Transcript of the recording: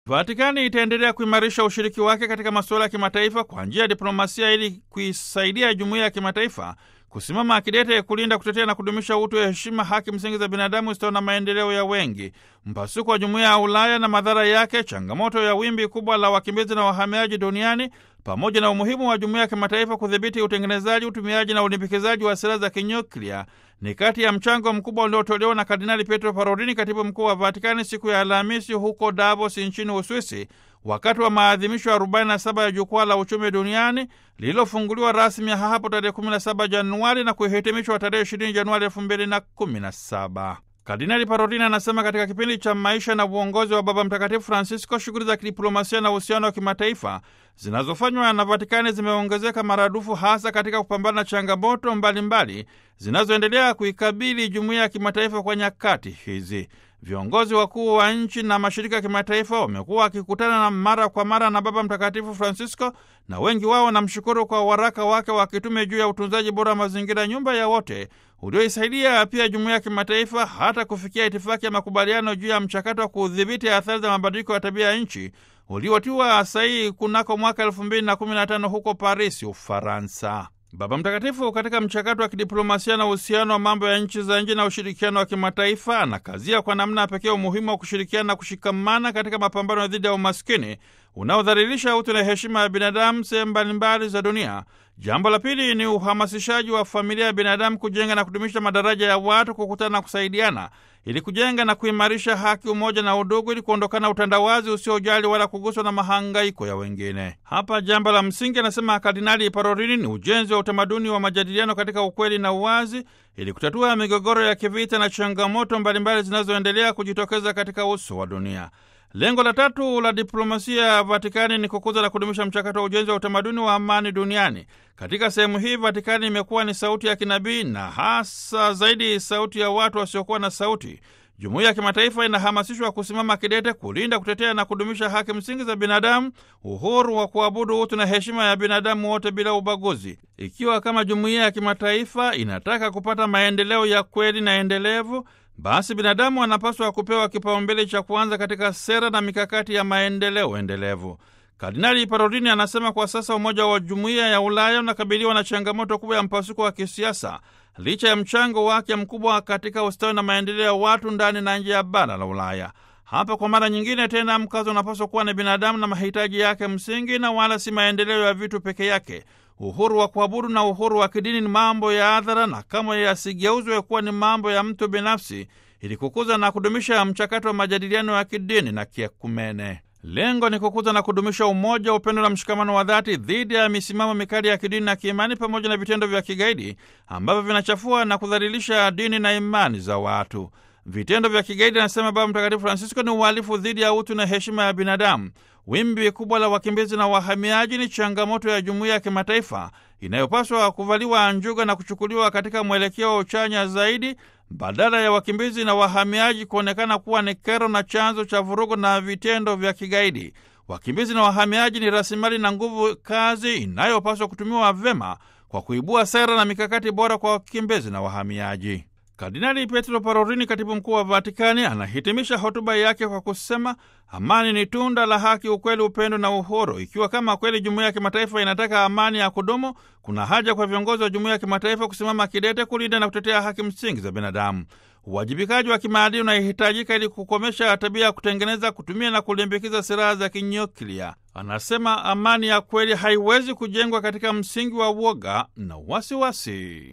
Vatikani itaendelea kuimarisha ushiriki wake katika masuala ya kimataifa kwa njia ya diplomasia ili kuisaidia jumuiya ya kimataifa kusimama akidete kulinda, kutetea na kudumisha utu wa heshima, haki msingi za binadamu, ustawi na maendeleo ya wengi. Mpasuko wa jumuiya ya Ulaya na madhara yake, changamoto ya wimbi kubwa la wakimbizi na wahamiaji duniani, pamoja na umuhimu wa jumuiya ya kimataifa kudhibiti utengenezaji, utumiaji na ulimbikizaji wa silaha za kinyuklia ni kati ya mchango mkubwa uliotolewa na Kardinali Pietro Parolini, katibu mkuu wa Vatikani, siku ya Alhamisi huko Davos nchini Uswisi, wakati wa maadhimisho ya 47 ya jukwaa la uchumi duniani lililofunguliwa rasmi hapo tarehe 17 Januari na kuhitimishwa tarehe 20 Januari 2017. Kardinali Parolini anasema katika kipindi cha maisha na uongozi wa Baba Mtakatifu Francisco, shughuli za kidiplomasia na uhusiano wa kimataifa zinazofanywa na Vatikani zimeongezeka maradufu, hasa katika kupambana na changamoto mbalimbali zinazoendelea kuikabili jumuiya ya kimataifa kwa nyakati hizi. Viongozi wakuu wa nchi na mashirika ya kimataifa wamekuwa wakikutana na mara kwa mara na Baba Mtakatifu Francisco, na wengi wao wanamshukuru kwa waraka wake wa kitume juu ya utunzaji bora wa mazingira, nyumba ya wote, ulioisaidia pia jumuiya ya kimataifa hata kufikia itifaki ya makubaliano juu ya mchakato wa kudhibiti athari za mabadiliko ya tabia ya nchi uliotiwa sahihi kunako mwaka elfu mbili na kumi na tano huko Paris, Ufaransa. Baba Mtakatifu katika mchakato wa kidiplomasia na uhusiano wa mambo ya nchi za nje na ushirikiano wa kimataifa anakazia kwa namna pekee umuhimu wa kushirikiana na kushikamana katika mapambano dhidi ya umaskini unaodhalilisha utu na heshima ya binadamu sehemu mbalimbali za dunia. Jambo la pili ni uhamasishaji wa familia ya binadamu kujenga na kudumisha madaraja ya watu kukutana na kusaidiana ili kujenga na kuimarisha haki, umoja na udugu, ili kuondokana utandawazi usiojali wala kuguswa na mahangaiko ya wengine. Hapa jambo la msingi, anasema Kardinali Parolini, ni ujenzi wa utamaduni wa majadiliano katika ukweli na uwazi, ili kutatua migogoro ya kivita na changamoto mbalimbali zinazoendelea kujitokeza katika uso wa dunia. Lengo la tatu la diplomasia ya Vatikani ni kukuza na kudumisha mchakato wa ujenzi wa utamaduni wa amani duniani. Katika sehemu hii, Vatikani imekuwa ni sauti ya kinabii na hasa zaidi sauti ya watu wasiokuwa na sauti. Jumuiya ya kimataifa inahamasishwa kusimama kidete kulinda, kutetea na kudumisha haki msingi za binadamu, uhuru wa kuabudu, utu na heshima ya binadamu wote bila ubaguzi. Ikiwa kama jumuiya ya kimataifa inataka kupata maendeleo ya kweli na endelevu basi binadamu anapaswa kupewa kipaumbele cha kwanza katika sera na mikakati ya maendeleo endelevu. Kardinali Parolini anasema kwa sasa umoja wa jumuiya ya Ulaya unakabiliwa na changamoto kubwa ya mpasuko wa kisiasa licha ya mchango wake mkubwa katika ustawi na maendeleo ya watu ndani na nje ya bara la Ulaya. Hapa kwa mara nyingine tena mkazo unapaswa kuwa ni binadamu na mahitaji yake msingi, na wala si maendeleo ya vitu peke yake. Uhuru wa kuabudu na uhuru wa kidini ni mambo ya hadhara na kamwe yasigeuzwe kuwa ni mambo ya mtu binafsi, ili kukuza na kudumisha mchakato wa majadiliano ya kidini na kiekumene. Lengo ni kukuza na kudumisha umoja, upendo na mshikamano wa dhati dhidi ya misimamo mikali ya kidini na kiimani, pamoja na vitendo vya kigaidi ambavyo vinachafua na kudhalilisha dini na imani za watu. Vitendo vya kigaidi, anasema Baba Mtakatifu Francisco, ni uhalifu dhidi ya utu na heshima ya binadamu. Wimbi kubwa la wakimbizi na wahamiaji ni changamoto ya jumuiya ya kimataifa inayopaswa kuvaliwa njuga na kuchukuliwa katika mwelekeo wa uchanya zaidi, badala ya wakimbizi na wahamiaji kuonekana kuwa ni kero na chanzo cha vurugu na vitendo vya kigaidi. Wakimbizi na wahamiaji ni rasilimali na nguvu kazi inayopaswa kutumiwa vyema kwa kuibua sera na mikakati bora kwa wakimbizi na wahamiaji. Kardinali Pietro Parolini, katibu mkuu wa Vatikani, anahitimisha hotuba yake kwa kusema amani ni tunda la haki, ukweli, upendo na uhuru. Ikiwa kama kweli jumuiya ya kimataifa inataka amani ya kudumu, kuna haja kwa viongozi wa jumuiya ya kimataifa kusimama kidete kulinda na kutetea haki msingi za binadamu. Uwajibikaji wa kimaadili unahitajika ili kukomesha tabia ya kutengeneza, kutumia na kulimbikiza silaha za kinyuklia. Anasema amani ya kweli haiwezi kujengwa katika msingi wa uoga na wasiwasi.